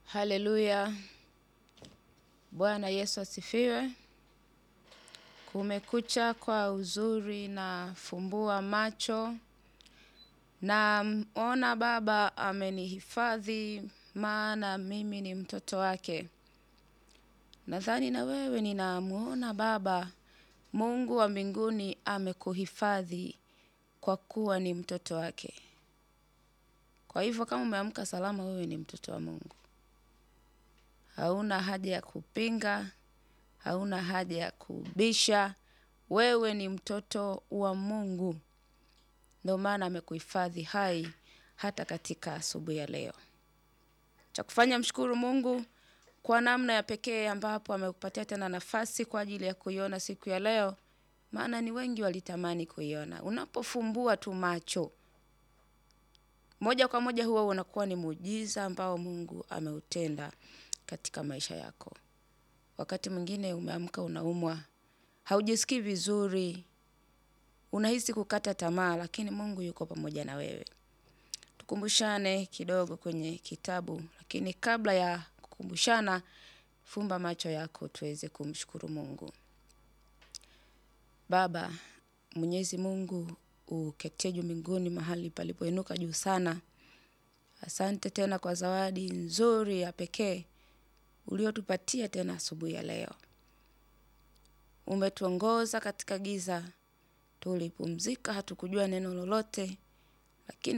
Haleluya. Bwana Yesu asifiwe. Kumekucha kwa uzuri na fumbua macho. Na ona Baba amenihifadhi maana mimi ni mtoto wake. Nadhani na wewe ninamuona Baba Mungu wa mbinguni amekuhifadhi kwa kuwa ni mtoto wake. Kwa hivyo kama umeamka salama wewe ni mtoto wa Mungu. Hauna haja ya kupinga, hauna haja ya kubisha, wewe ni mtoto wa Mungu. Ndio maana amekuhifadhi hai hata katika asubuhi ya leo. Cha kufanya mshukuru Mungu kwa namna ya pekee ambapo amekupatia tena nafasi kwa ajili ya kuiona siku ya leo, maana ni wengi walitamani kuiona. Unapofumbua tu macho, moja kwa moja huwa unakuwa ni muujiza ambao Mungu ameutenda katika maisha yako. Wakati mwingine umeamka unaumwa, haujisikii vizuri, unahisi kukata tamaa, lakini Mungu yuko pamoja na wewe. Tukumbushane kidogo kwenye kitabu, lakini kabla ya kukumbushana, fumba macho yako tuweze kumshukuru Mungu. Baba, Mwenyezi Mungu uketie juu mbinguni mahali palipoinuka juu sana. Asante tena kwa zawadi nzuri ya pekee uliotupatia tena asubuhi ya leo. Umetuongoza katika giza, tulipumzika, hatukujua neno lolote, lakini